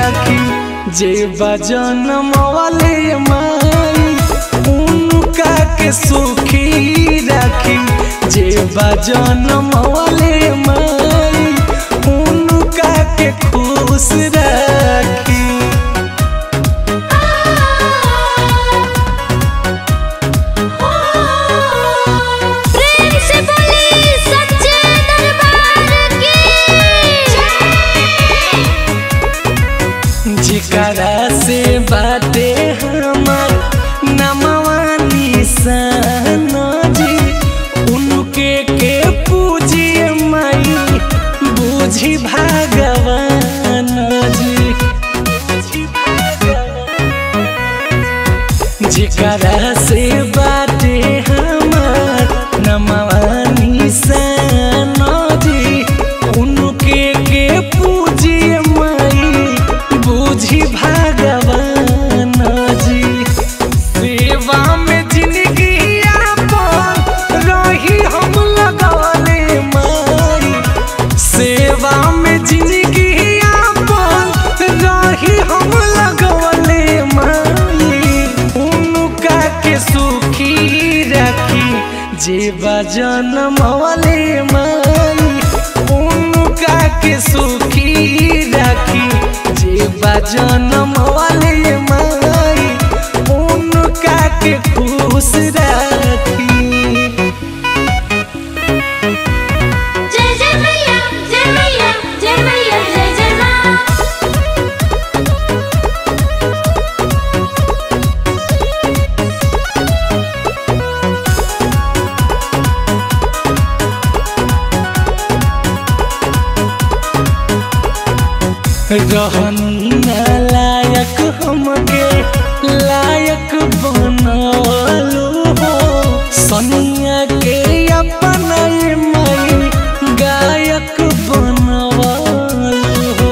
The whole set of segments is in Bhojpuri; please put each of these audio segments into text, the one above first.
राखी जे बजन मवाले माई उनका के सुखी राखी जे बजन मवाले माई उनका के खुश राखी प्रेम से बोली सच्चे दरबार की जिकरा से बाटे हमार नमवा निशान जी उनके के पूजिए माई बूझी भगवान जी जिकरा से बाटे हमार नमवा निशान जी उनके के पूजिए माई बूझी भगवान जी सेवा में जिंदगी आपन रही हम लगवले माई सेवा में जिंदगी आपन रही हम लगवले माई उनका के सुखी रखी जे बजन मवले माई उनका के सुखी रखी जे बजन मवले माई उनका के खुश रखी जय जय मैया जय मैया जय मैया जय जय माँ रहनी ना लायक हमके लायक बनलो हो सनिया के अपना ये मई गायक बनवलो हो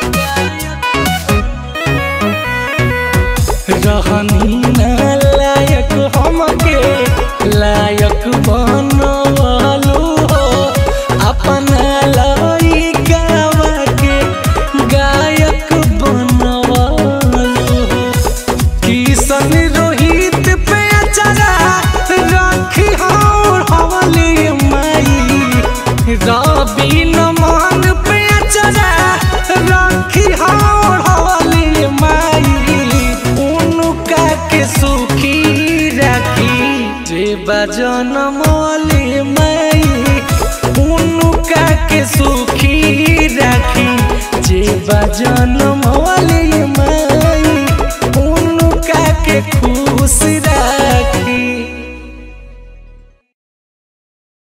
रहनी ना लायक हमके लायक बनवलो हो अपना लइकावा के गायक बनवलो हो किशन रोहित पे अचरा राखी और हवली माई रवि नमन पे अचरा राखी और हवली माई उनका के सुखी राखी जे बजन